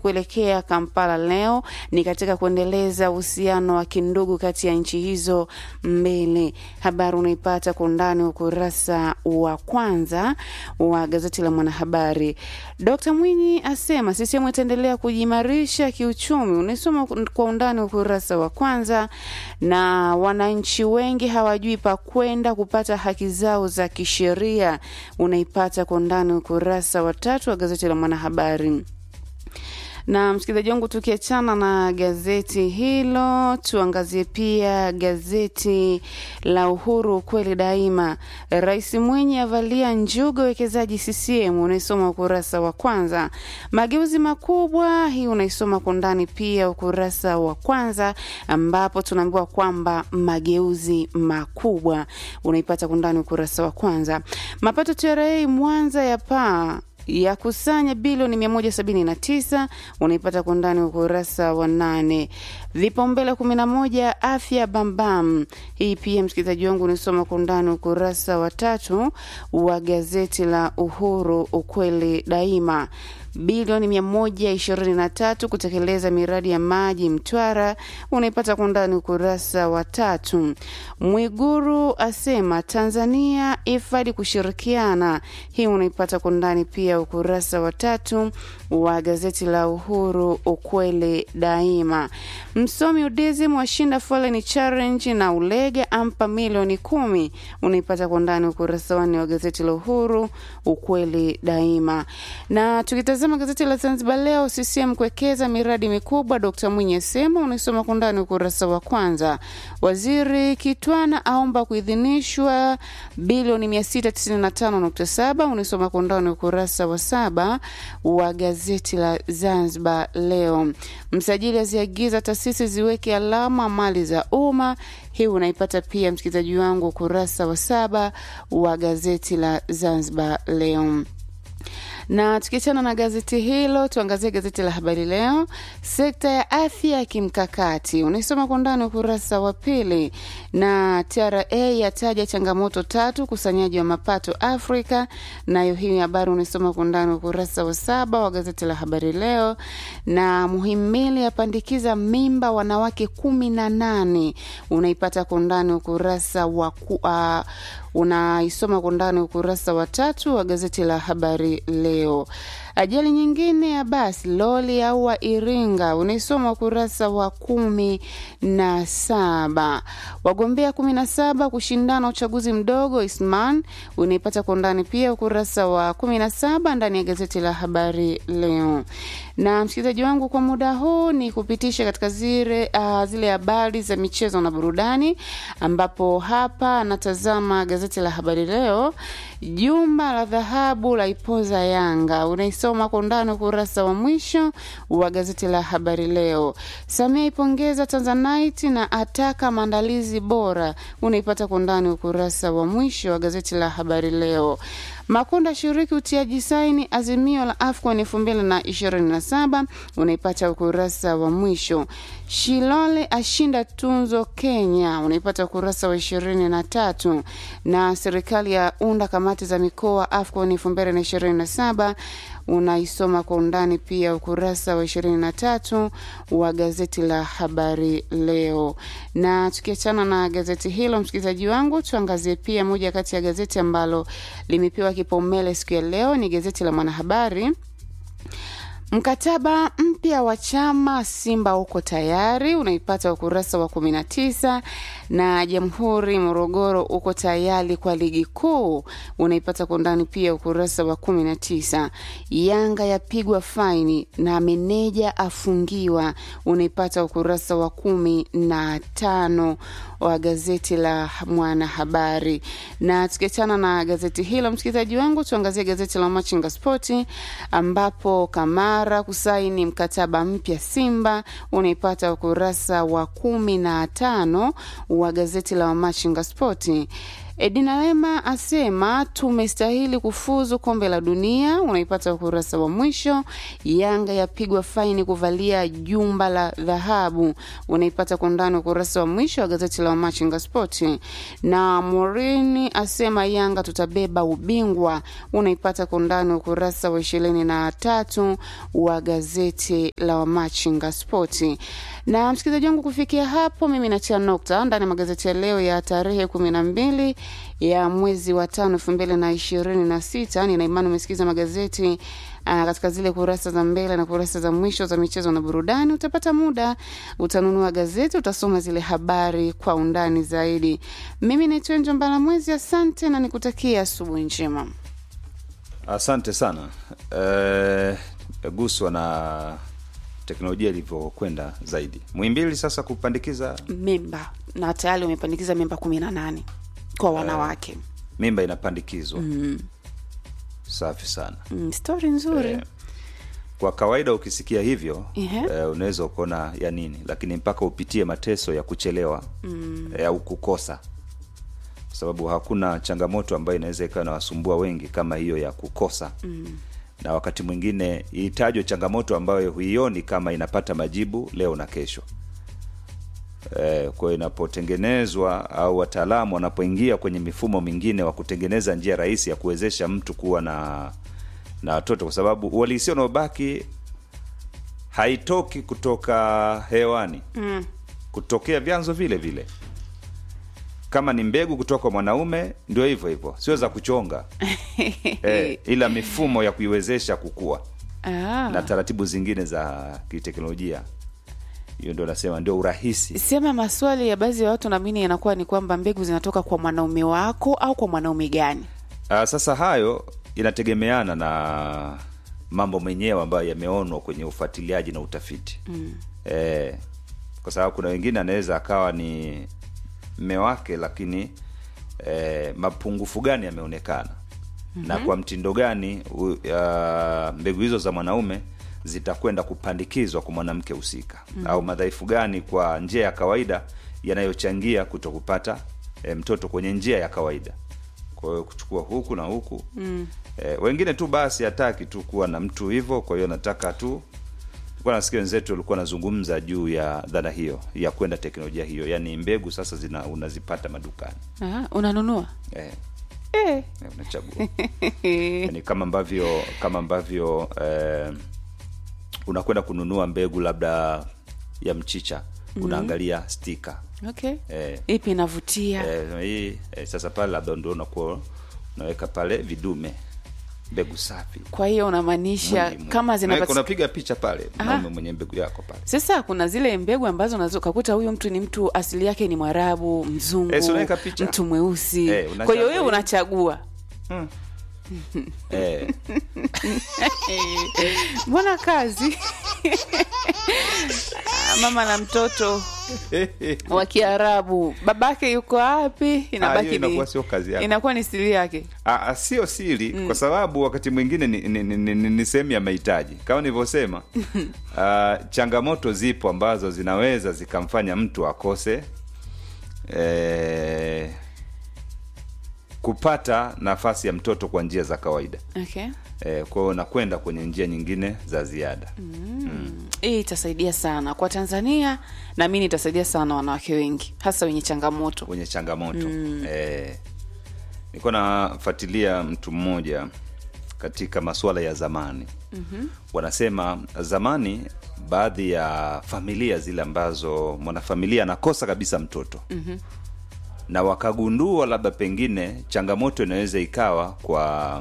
kuelekea Kampala leo ni katika kuendeleza uhusiano wa kindugu kati ya nchi hizo mbili. Habari unaipata kwa undani ukurasa wa kwanza wa gazeti la Mwanahabari. Dkt Mwinyi asema CCM itaendelea kujiimarisha kiuchumi, unaisoma kwa undani ukurasa wa kwanza. Na wananchi wengi hawajui pa kwenda kupata haki zao za kisheria, unaipata kwa undani ukurasa wa tatu wa gazeti la Mwanahabari na msikilizaji wangu, tukiachana na gazeti hilo, tuangazie pia gazeti la Uhuru ukweli daima. Rais Mwinyi avalia njuga wekezaji CCM, unaisoma ukurasa wa kwanza. Mageuzi makubwa, hii unaisoma kwa ndani pia ukurasa wa kwanza, ambapo tunaambiwa kwamba mageuzi makubwa unaipata kwa ndani ukurasa wa kwanza. Mapato TRA Mwanza ya paa ya kusanya bilioni 179 unaipata kwa ndani ukurasa wa nane. Vipaumbele 11 afya bambam, hii pia msikilizaji wangu unisoma kwa ndani ukurasa wa tatu wa gazeti la Uhuru ukweli daima bilioni 123 kutekeleza miradi ya maji Mtwara, unaipata kwa ndani ukurasa wa tatu. Mwiguru asema Tanzania ifadi kushirikiana, hii unaipata kwa ndani pia ukurasa wa tatu wa gazeti la Uhuru ukweli daima. Msomi udizim washinda foleni challenge na Ulege ampa milioni kumi, unaipata kwa ndani ukurasa wanne wa gazeti la Uhuru ukweli daima. Na tukitazama gazeti la Zanzibar Leo, CCM kuwekeza miradi mikubwa, Dkt Mwinyi asema, unaisoma kwa ndani ukurasa wa kwanza. Waziri Kitwana aomba kuidhinishwa bilioni 695.7, unaisoma kwa ndani ukurasa wa saba wa gazeti la Zanzibar Leo. Msajili aziagiza taasisi ziweke alama mali za umma. Hii unaipata pia msikilizaji wangu ukurasa wa saba wa gazeti la Zanzibar Leo na tukiachana na gazeti hilo tuangazie gazeti la Habari Leo, sekta ya afya ya kimkakati, unaisoma kwa ndani ukurasa wa pili. Na TRA yataja changamoto tatu ukusanyaji wa mapato Afrika, nayo hii habari unaisoma kwa ndani ukurasa wa saba wa gazeti la Habari Leo. Na Muhimbili apandikiza mimba wanawake kumi na nane, unaipata kwa ndani ukurasa wa uh, unaisoma kwa ndani ukurasa wa tatu wa gazeti la Habari Leo. Ajali nyingine ya basi loli aua Iringa, unaisoma ukurasa wa kumi na saba. Wagombea kumi na saba kushindana uchaguzi mdogo Isman, unaipata kwa undani pia ukurasa wa kumi na saba ndani ya gazeti la Habari Leo. Na msikilizaji wangu, kwa muda huu ni kupitisha katika zile uh, zile habari za michezo na burudani, ambapo hapa anatazama gazeti la Habari Leo. Jumba la dhahabu la ipoza Yanga, unaisoma kwa undani ukurasa wa mwisho wa gazeti la Habari Leo. Samia ipongeza Tanzanite na ataka maandalizi bora, unaipata kwa undani ukurasa wa mwisho wa gazeti la Habari Leo. Makonda shiriki utiaji saini azimio la AFCON elfu mbili na ishirini na saba unaipata ukurasa wa mwisho. Shilole ashinda tunzo Kenya, unaipata ukurasa wa ishirini na tatu. Na serikali ya unda kamati za mikoa AFCON elfu mbili na ishirini na saba unaisoma kwa undani pia ukurasa wa ishirini na tatu wa gazeti la Habari Leo. Na tukiachana na gazeti hilo, msikilizaji wangu, tuangazie pia moja kati ya gazeti ambalo limepewa kipaumbele siku ya leo, ni gazeti la Mwanahabari. Mkataba mpya wa chama Simba uko tayari, unaipata ukurasa wa 19 na Jamhuri Morogoro uko tayari kwa ligi kuu, unaipata kwa undani pia ukurasa wa 19. Yanga yapigwa faini na meneja afungiwa, unaipata ukurasa wa kumi na tano wa gazeti la Mwanahabari. Na tukiachana na gazeti hilo, msikilizaji wangu, tuangazie gazeti la Machinga Spoti ambapo Kamara kusaini mkataba mpya Simba, unaipata ukurasa wa kumi na tano wa gazeti la Machinga Spoti. Edina Lema asema tumestahili kufuzu kombe la dunia, unaipata ukurasa wa mwisho. Yanga yapigwa faini kuvalia jumba la dhahabu, unaipata kwa undani ukurasa wa mwisho wa gazeti la Machinga Sport. Na Morini asema Yanga tutabeba ubingwa, unaipata kwa undani ukurasa wa ishirini na tatu wa gazeti la Machinga Sport. Na msikilizaji wangu, kufikia hapo mimi natia nokta ndani ya magazeti ya leo ya tarehe kumi na mbili ya mwezi wa tano elfu mbili na ishirini na sita. Nina imani umesikiza magazeti uh, katika zile kurasa za mbele na kurasa za mwisho za michezo na burudani. Utapata muda, utanunua gazeti, utasoma zile habari kwa undani zaidi. Mimi naitwa Njo Mbala Mwezi, asante na nikutakia asubuhi njema. Asante sana. Eh, guswa na teknolojia ilivyokwenda zaidi. Muhimbili sasa kupandikiza Memba na tayari umepandikiza memba kumi na nane kwa wanawake. mimba inapandikizwa. Safi sana. Mm, stori nzuri Eh, kwa kawaida ukisikia hivyo Ehe. eh, unaweza ukaona ya nini, lakini mpaka upitie mateso ya kuchelewa eh, au kukosa, kwa sababu hakuna changamoto ambayo inaweza ikawa inawasumbua wengi kama hiyo ya kukosa na wakati mwingine itajwe changamoto ambayo huioni kama inapata majibu leo na kesho. Eh, kwa hiyo inapotengenezwa au wataalamu wanapoingia kwenye mifumo mingine wa kutengeneza njia rahisi ya kuwezesha mtu kuwa na na watoto, kwa sababu uhalisia unaobaki haitoki kutoka hewani mm. kutokea vyanzo vile vile. Kama ni mbegu kutoka kwa mwanaume, ndio hivyo hivyo, sio za kuchonga eh, ila mifumo ya kuiwezesha kukua Ah. na taratibu zingine za kiteknolojia. Hiyo ndio nasema ndio urahisi. sema maswali ya baadhi ya watu naamini yanakuwa ni kwamba mbegu zinatoka kwa mwanaume wako au kwa mwanaume gani Uh, sasa hayo inategemeana na mambo mwenyewe ambayo yameonwa kwenye ufuatiliaji na utafiti mm. eh, kwa sababu kuna wengine anaweza akawa ni mme wake lakini eh, mapungufu gani yameonekana mm-hmm. na kwa mtindo gani u, uh, mbegu hizo za mwanaume zitakwenda kupandikizwa kwa mwanamke husika mm-hmm. au madhaifu gani kwa njia ya kawaida yanayochangia kuto kupata eh, mtoto kwenye njia ya kawaida kwa hiyo kuchukua huku na huku mm. eh, wengine tu basi hataki tu kuwa na mtu hivyo kwa hiyo nataka tu Nilikuwa nasikia wenzetu walikuwa wanazungumza juu ya dhana hiyo ya kwenda teknolojia hiyo yaani mbegu sasa zina unazipata madukani ah, unanunua eh, eh. eh, unachagua yani kama ambavyo kama ambavyo eh, unakwenda kununua mbegu labda ya mchicha unaangalia stika okay eh, ipi inavutia eh, hii eh, sasa pale labda ndio unakuwa unaweka pale vidume mbegu safi kwa hiyo unamaanisha Mwingi, mwingi. kama Unaweka- zinapatikana unapiga picha pale mwanaume mwenye mbegu yako pale sasa kuna zile mbegu ambazo unaweza ukakuta huyu mtu ni mtu asili yake ni mwarabu mzungu Eh, si unaweka picha? mtu mweusi Eh, unachagua kwa hiyo wewe hiyo. unachagua eh, mbona kazi Ah, mama na mtoto wa kiarabu babake yuko wapi hiyo inabaki ni inakuwa sio kazi yako. inakuwa ni siri yake Ah, ah, sio siri kwa sababu wakati mwingine ni, ni, ni, ni, ni sehemu ya mahitaji kama nilivyosema ah, changamoto zipo ambazo zinaweza zikamfanya mtu akose eh, kupata nafasi ya mtoto kwa njia za kawaida okay eh, kwa hiyo nakwenda kwenye njia nyingine za ziada hii itasaidia sana kwa tanzania naamini itasaidia sana wanawake wengi hasa wenye changamoto wenye changamoto mm. eh, nilikuwa nafuatilia mtu mmoja katika masuala ya zamani mm-hmm. wanasema zamani baadhi ya familia zile ambazo mwanafamilia anakosa kabisa mtoto mm-hmm. na wakagundua labda pengine changamoto inaweza ikawa kwa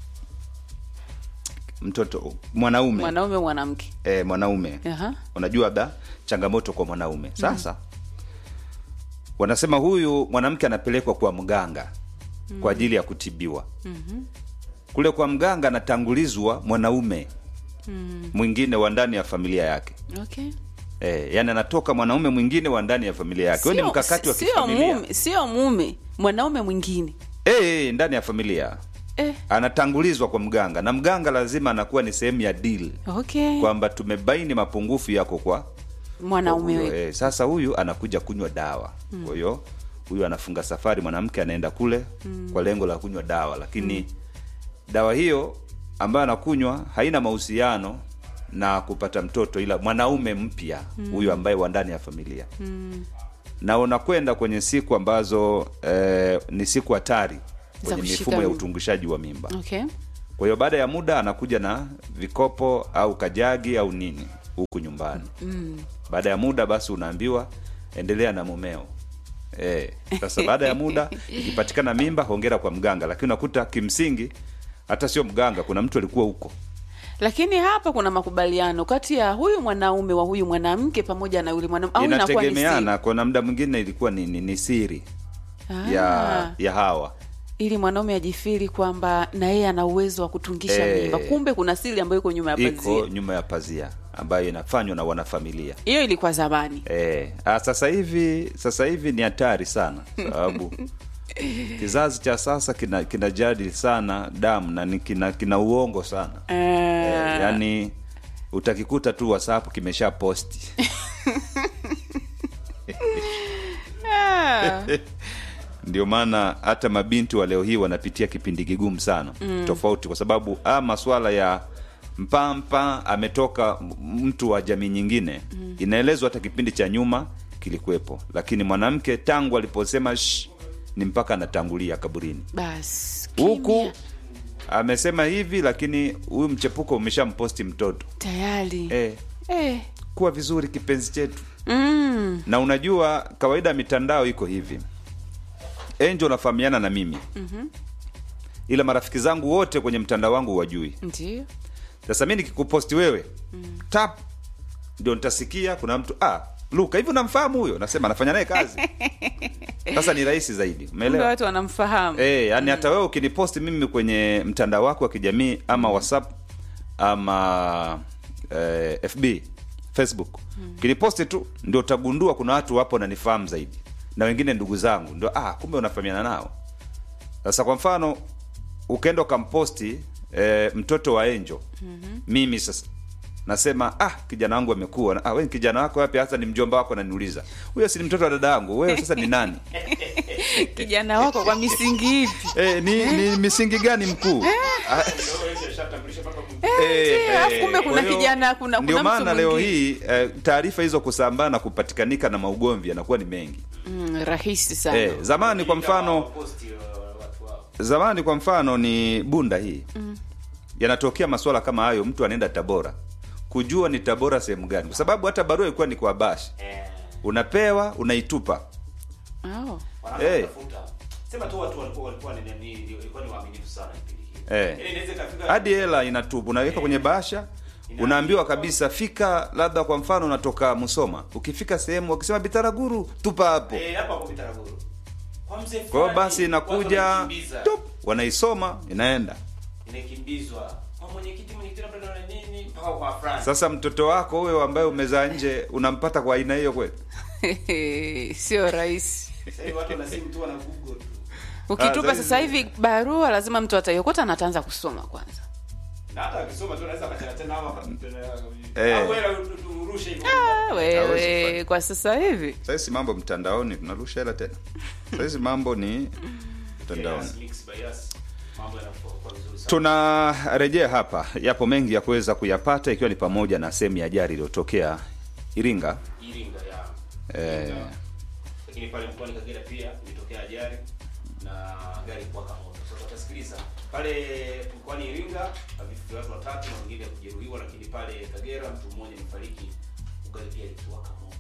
mtoto mwanaume mwanaume mwanamke eh, mwanaume Aha. unajua labda changamoto kwa mwanaume sasa wanasema huyu mwanamke anapelekwa kwa mganga kwa ajili ya kutibiwa kule kwa mganga anatangulizwa mwanaume mwingine wa ndani ya familia yake okay e, yani anatoka mwanaume mwingine wa ndani ya familia yake huo ni Sio- mkakati wa sio kifamilia mume sio mume mwanaume mwingine e, ndani ya familia eh, anatangulizwa kwa mganga na mganga lazima anakuwa ni sehemu ya deal okay kwamba tumebaini mapungufu yako kwa mwanaume Kwa huyo, we eh, sasa huyu anakuja kunywa dawa kwa hiyo huyu anafunga safari mwanamke anaenda kule mm. kwa lengo la kunywa dawa lakini mm. dawa hiyo ambayo anakunywa haina mahusiano na kupata mtoto ila mwanaume mpya huyu ambaye wa ndani ya familia Mm. na unakwenda kwenye siku ambazo eh, ni siku hatari kwenye kushika mifumo ya mimba. utungishaji wa mimba Okay. kwa hiyo baada ya muda anakuja na vikopo au kajagi au nini huku nyumbani Mm. baada ya muda basi unaambiwa endelea na mumeo Eh, sasa baada ya muda ikipatikana mimba hongera kwa mganga lakini unakuta kimsingi hata sio mganga kuna mtu alikuwa huko Lakini hapa kuna makubaliano kati ya huyu mwanaume wa huyu mwanamke pamoja na yule mwanamke au inakuwa ni siri? inategemeana kuna muda mwingine ilikuwa ni, ni, ni siri Ah, ya ya hawa ili mwanaume ajifiri kwamba na yeye ana uwezo wa kutungisha Eh. mimba, kumbe kuna siri ambayo iko nyuma ya iko pazia. nyuma ya pazia ambayo inafanywa na wanafamilia Hiyo ilikuwa zamani. Eh, ah, sasa hivi sasa hivi ni hatari sana sababu kizazi cha sasa kina kinajadili sana damu na ni kina, kina uongo sana Eh, eh, yani utakikuta tu whatsapp kimesha posti ah, ndio maana hata mabinti wa leo hii wanapitia kipindi kigumu sana mm. tofauti kwa sababu a maswala ya mpampa ametoka m- mtu wa jamii nyingine mm. inaelezwa hata kipindi cha nyuma kilikuwepo lakini mwanamke tangu aliposema "Shh," ni mpaka anatangulia kaburini basi huku kimya. amesema hivi lakini huyu mchepuko umeshamposti mtoto tayari eh, eh. kuwa vizuri kipenzi chetu Mm. na unajua kawaida mitandao iko hivi enjo unafahamiana na mimi mm-hmm. ila marafiki zangu wote kwenye mtandao wangu wajui Ndio. sasa mi nikikuposti wewe mm. tap ndio nitasikia kuna mtu ah luka hivi unamfahamu huyo nasema anafanya naye kazi sasa ni rahisi zaidi Kumbe umeelewa watu wanamfahamu. Eh, yani hata wewe ukiniposti mimi kwenye mtandao wako wa kijamii ama whatsapp ama eh, fb facebook ukiniposti tu ndio utagundua kuna watu wapo wananifahamu zaidi na wengine ndugu zangu ndio ah kumbe unafahamiana nao sasa kwa mfano ukaenda ukamposti eh, mtoto wa enjo mm-hmm. mimi sasa nasema ah kijana wangu amekuwa Na, ah, we kijana wako wapi hasa ni mjomba wako ananiuliza huyo si ni mtoto wa dada yangu wewe sasa ni nani Kijana wako kwa misingi ipi? Eh, ni, ni misingi gani mkuu? Ah, eh, ndio, alafu eh, kumbe kuna kwa hiyo, kijana- kuna- ndio kuna mtu maana leo mwingine. hii eh, taarifa hizo kusambaa na kupatikanika na maugomvi yanakuwa ni mengi. Mm, rahisi sana. Eh, zamani kwa mfano zamani kwa mfano ni bunda hii yanatokea maswala kama hayo, mtu anaenda Tabora kujua ni Tabora sehemu gani, kwa sababu hata barua ilikuwa ni kwa bashi, unapewa unaitupa. Oh. Eh. sema tu watu walikuwa walikuwa ni ni walikuwa ni waaminifu sana kipindi kile. Eh. Yaani inaweza ikafika hadi hela inatupa unaweka kwenye bahasha unaambiwa kabisa fika labda kwa mfano unatoka musoma ukifika sehemu wakisema bitaraguru tupa hapo eh hapa kwa Bitaraguru. Kwa mzee kwa hiyo fulani, basi watu inakuja wanakimbiza. tup, wanaisoma inaenda inakimbizwa. Kwa mwenyekiti mwenyekiti labda na nini mpaka kwa France. sasa mtoto wako huyo ambaye umezaa nje unampata kwa aina hiyo kweli Sio rahisi. Sasa hivi watu wana simu tu wana Google tu. Ukitupa Ah, sasa hivi barua lazima mtu ataiokota na ataanza kusoma kwanza. Na hata akisoma tu anaweza akachana tena hapa Eh. au wewe turushe hivyo. Ah, Hawezi wewe kufanya. kwa sasa hivi sahizi mambo mtandaoni tunarusha hela tena sahizi mambo ni mtandaoni Yes, mix by yes. Mambo yanakuwa kwa vizuri sana. tunarejea hapa yapo mengi ya kuweza kuyapata ikiwa ni pamoja na sehemu ya ajali iliyotokea iringa Iringa ya. Eh. Iringa. Lakini pale mkoani Kagera pia ilitokea ajali na gari kuwaka moto. Sasa utasikiliza pale mkoani Iringa vifo vya watu watatu na wengine kujeruhiwa, lakini pale Kagera mtu mmoja amefariki, gari pia likiwaka moto.